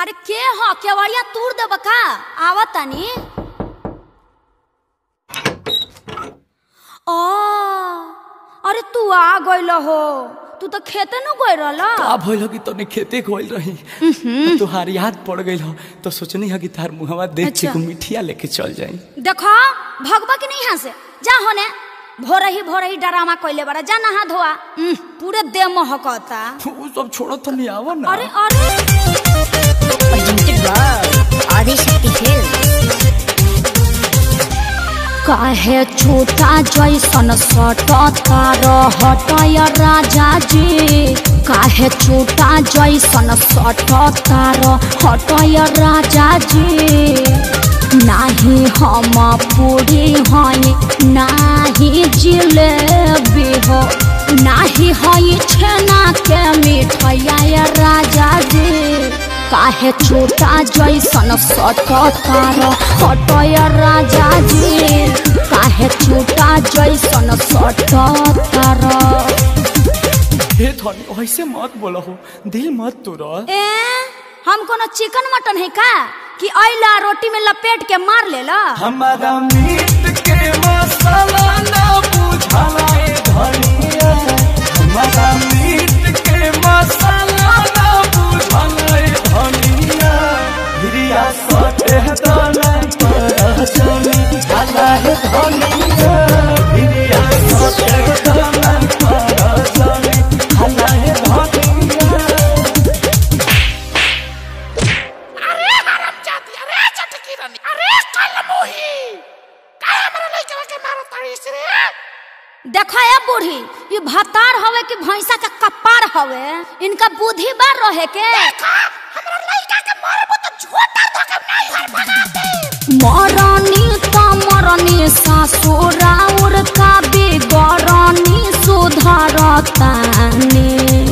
अरे के ह केवड़िया तूर देब का आवत तनी ओ अरे तू आ गइल हो तू तो खेते न गइल रहल का भइल कि तने खेते गइल रही तोहार याद पड़ गइल हो तो सोचनी है कि तार मुहवा देख के अच्छा। एगो मिठिया लेके चल जाई देखो भगवा की नहीं यहाँ से जा होने भोर ही भोर ही डरामा कइले बड़ा जा नहा धोआ उह, पूरे देह महकता उ सब छोड़ो तो नहीं आवा ना अरे अरे presented by Adishakti Films. काहे छोटा जैसन सटता रहतय राजा जी काहे छोटा जैसन सटता रहतय राजा जी नाही हम पूरी हई नाही जिलेबी हो नाही हई छेना के मिठैया राजा जी काहे छोटा जैसन सटतार हटय राजा जी काहे छोटा जैसन सटतार हे धनी ऐसे मत बोलो हो दिल मत तोड़ा ए हम कोनो चिकन मटन है का कि अइला रोटी में लपेट के मार लेला हमारा मीट के मसाला ना बुझाला ए धनिया हमारा मीट के मसाला ना बुझाला ए धनिया हिरिया सटे दाना पर चली हाला है धनिया हिरिया सटे दाना पर चली हाला है धनिया अरे हराम जाती अरे चटकी रानी अरे कल मोही काय हमरा लइका के मारो ताड़ी से रे देखा ए बूढ़ी ये भतार हवे कि भैंसा का कपार हवे इनका बुद्धि बार रहे के देखा हमरा लइका के मारबो तो झोटा धके नहीं हर भगाते मरनी त मरनी ससुराउर का बिगरनी सुधरतानी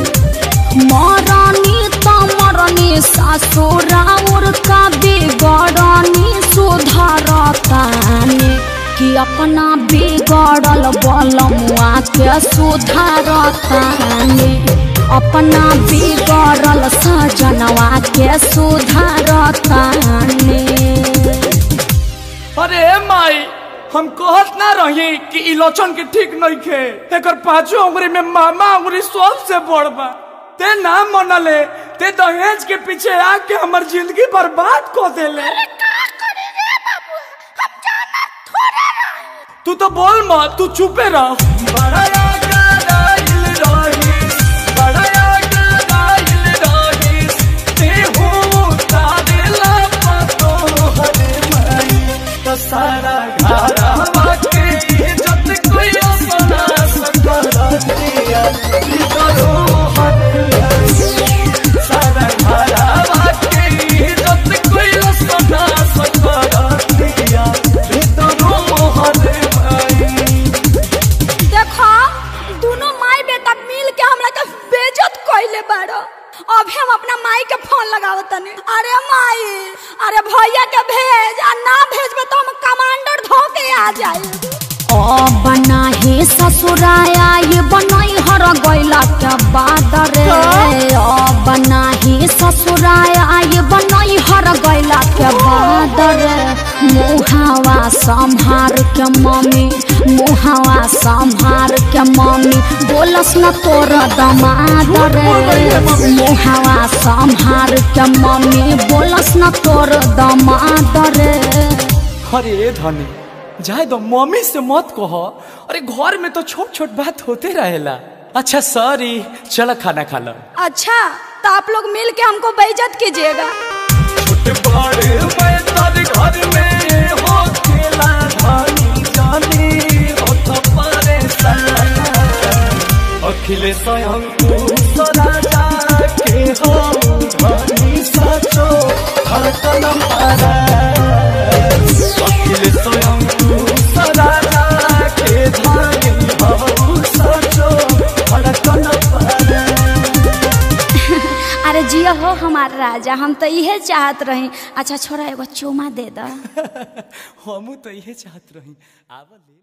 मरनी त मरनी ससुराउर का बिगरनी सुधरतानी कि अपना बिगड़ल बलमुआ के सुधारतानी अपना बिगड़ल सजनवा के सुधारतानी अरे माई हम कहत ना रही कि इलोचन के ठीक नहीं खे एकर पांचों उंगली में मामा उंगली सबसे बड़ बा ते ना मनले ते दहेज के पीछे आके हमर जिंदगी बर्बाद कर देले का करी रे बाबू हम जाना थोड़े रहे तू तो बोल मत तू चुपे रह बड़ा याद रही बड़ा याद रही ते हो तारेला पतो हरे माई तो सारा घरवा के इज्जत कोई अपना सकल दिया करो हरे माई सारा घरवा के इज्जत कोई अपना सकल दिया करो हरे माई देखो दोनों माई बेटा मिल के हमरा के बेइज्जत कइले बाड़ो अभी हम अपना माई के फोन लगावत तनी अरे माई अरे भैया के भेज आ ना भेजबे तो हम कमांडर धो के आ जाए ओ बना ही ससुराया ये बनई हर गइला के बाद रे ओ बना ही ससुराया ये बनई हर गइला के बाद रे मुहावा संभार के मम्मी मुहावा संभार के मम्मी बोलस न तोर दमाद रे मुहावा संभार के मम्मी बोलस न तोर दमाद रे अरे धनी जाए दो मम्मी से मत कहो अरे घर में तो छोट छोट बात होते रहेला अच्छा सॉरी चलो खाना खा लो अच्छा तो आप लोग मिल के हमको बेइज्जत कीजिएगा छोटे बड़े मैं तारे घर में हो खेला धानी जानी हो तो परेशान अखिले स्वयं तू सदा जाके हो धानी सचो हर कलम पारा अखिले स्वयं तू सदा जाके धानी हो सचो हर कलम पारा अरे जिया हो हमार राजा हम तो इहे चाहत रही अच्छा छोरा एगो चुमा दे दा हमू तो इहे चाहत रही आवा ले